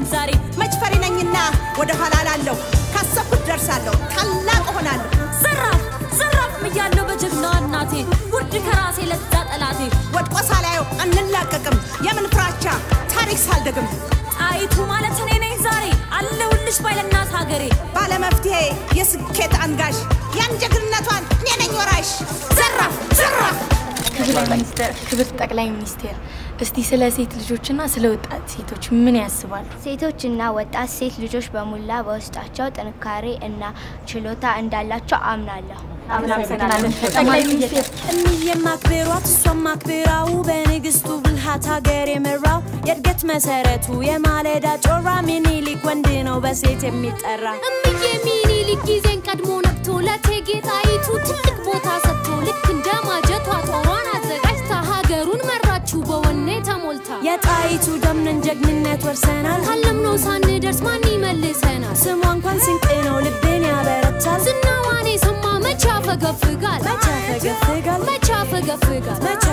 ዛሬ መች ፈሪ ነኝና ወደ ኋላ ላለሁ ካሰብኩት ደርሳለሁ ታላቅ እሆናለሁ ዘራፍ ዘራፍ እያለሁ በጀግናዋ እናቴ ውርድ ከራሴ ለዛ ጠላቴ ወድቆ ሳላየው አንላቀቅም የምን ፍራቻ ታሪክ ሳልደግም ጣይቱ ማለት እኔ ነኝ ዛሬ አለሁልሽ ባይለናት ሀገሬ ባለመፍትሄ የስኬት አንጋሽ ያን ጀግንነቷን እኔ ነኝ ወራሽ ዘራፍ ዘራፍ ክብር ሚኒስትር ክብር ጠቅላይ ሚኒስቴር እስቲ ስለ ሴት ልጆችና ስለ ወጣት ሴቶች ምን ያስባሉ? ሴቶችና ወጣት ሴት ልጆች በሙላ በውስጣቸው ጥንካሬ እና ችሎታ እንዳላቸው አምናለሁ። ጠቅላይ ሚኒስቴር እምዬም አክብሯት እሷም አክብራው በንግስቱ ብልሃት ሀገር የመራው የእድገት መሰረቱ የማለዳ ጮራ ሚኒሊክ ወንድ ነው በሴት የሚጠራ እምዬ ሚኒሊክ ጊዜን ቀድሞ ነቅቶ ለእቴጌ ጣይቱ ትልቅ ቦታ ሰጥቶ ልክ እንደ ማጀቷ ጦሯን አዘጋጅታ ሀገሩን መራችው በወኔ ተሞልታ የጣይቱ ደምነን ጀግንነት ወርሰናል ካለምነው ሳንደርስ ማን ይመልሰናል? ስሟ እንኳን ስንቅ ነው ልቤን ያበረታል ዝናዋን የሰማ መቼ ያፈገፍጋል? መቼ ያፈገፍጋል መቼ ያፈገፍጋል? መቼ